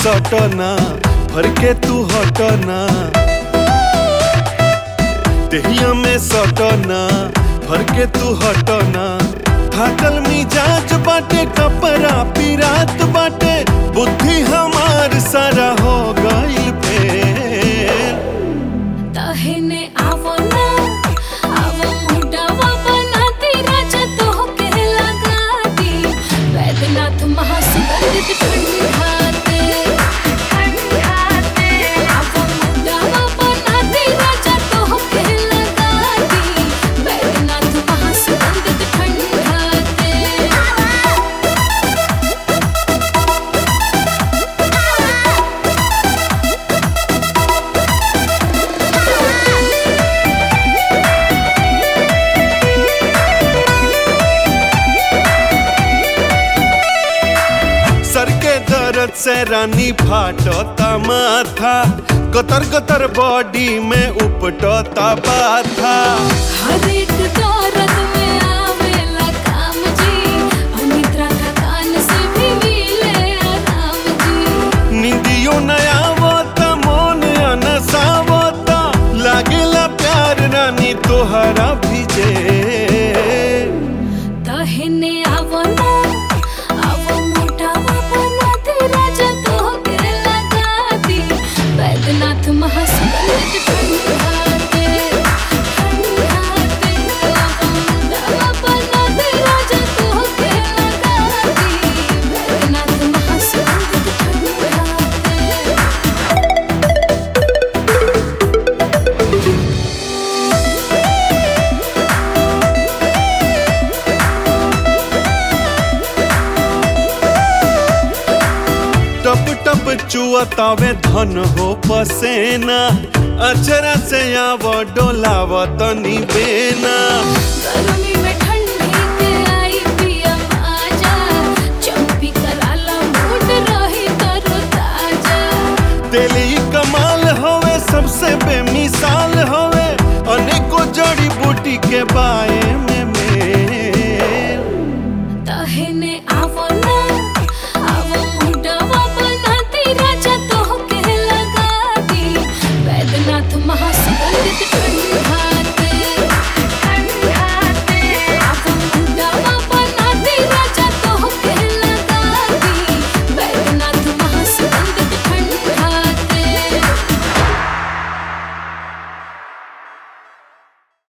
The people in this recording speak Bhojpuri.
सटना भर के तू हटना देहिया में सटना भर के तू हटना थाकल मिजाज बाटे कपड़ा पिरात बाटे बुद्धि हमार सारा हो गइल फेल तहने आवो ना आवो मुडावा बनाती राजा तो के लगा दी वैद्यनाथ महासुगंधित ठंडाते ठंडाते आवो मुडावा बनाती राजा तो के लगा दी वैद्यनाथ महासुगंधित ठंडाते सर के दर्द से रानी फाटता माथा गतर गतर बॉडी में उपटता बाथा हर एक दौरत में आवेला काम जी अनिद्रा थकान से भी मिले आराम जी निंदियो नया आवता मन अनसावता लागेला प्यार रानी तोहरा भिजे तहने आवो ना आवो मोटावा बना दे राजा तो के लगा दी वैद्यनाथ महासुगंधित ठंडाते ठंडाते आवो मोटावा बना दे राजा तो के लगा दी वैद्यनाथ महासुगंधित ठंडाते टप टप चुअतावे धन हो पसेना अचरा से आव डोलाव तनी बेना गर्मी में ठंडी के आई पिया आजा चंपी कराला मूड रही तरो ताजा तेली कमाल होवे सबसे बेमिसाल होवे अनेको जड़ी बूटी के बाए